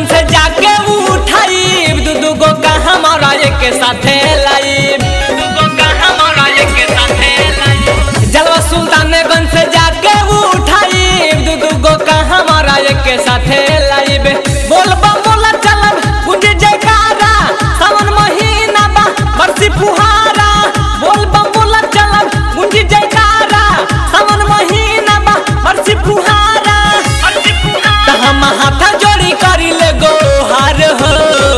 से जाके उठाई दू दू गो का हमारा एक साथे लाइब जलवा सुल्तानगंज से जाके उठाई दू दू गो का हमारा एक साथे लाइब बोल बम बोला चलब गुंज जयकारा सावन महीना बा बरसी फुहारा बोल बम बोला चलब गुंज जयकारा सावन महीना बा बरसी फुहारा त हम हाथ जोड़ी करी ले गो हार हो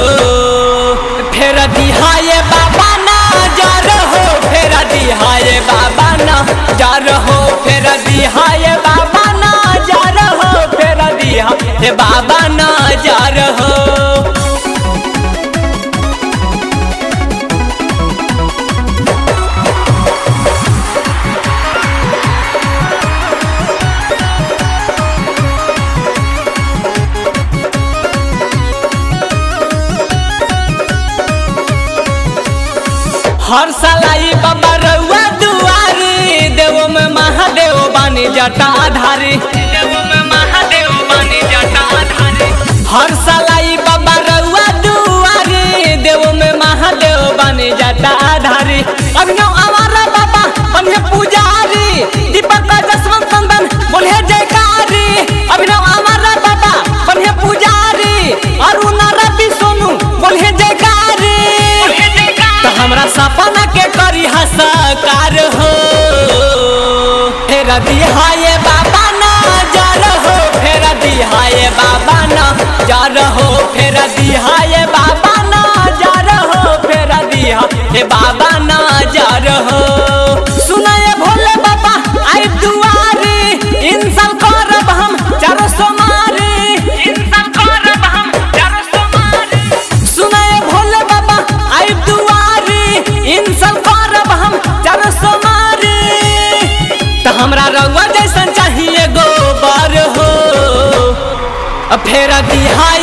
फेर दिहाए बाबा ना जार हो फेर दिहाए बाबा ना जार हो फेर दिहाए बाबा ना जार हो फेर दिहाए बाबा ना जार हो हर साल आई बाबा रउआ दुआरी देवो में महादेव बानी जटा आधारी देवो में महादेव बानी जटा आधारी हर साल आई बाबा रउआ दुआरी देवो में महादेव बानी जटा आधारी अभिनव हमारा बाबा बने पुजारी दीपक का जसवंत चंदन बोले जयकारी अभिनव हमारा बाबा बने पुजारी अरुण रवि सोनू बोले जयकारी तो हमरा सपना के करी हसकार हो फेर दिहाए बाबा ना जर हो फेर दिहाए बाबा ना जर हो फेर दिहाए बाबा ना जर हो फेर दिहाए बाबा ना जर हो सुनाए भोले बाबा आई दुआरी इंसान करब हम चारो सोमारी इंसान करब हम चारो सोमारी सुनाए भोले बाबा आई दुआरी इंसान करब हम चारो सोमारी त हमरा रउआ जैसन चाहिए गोबर हो फेर दिहाए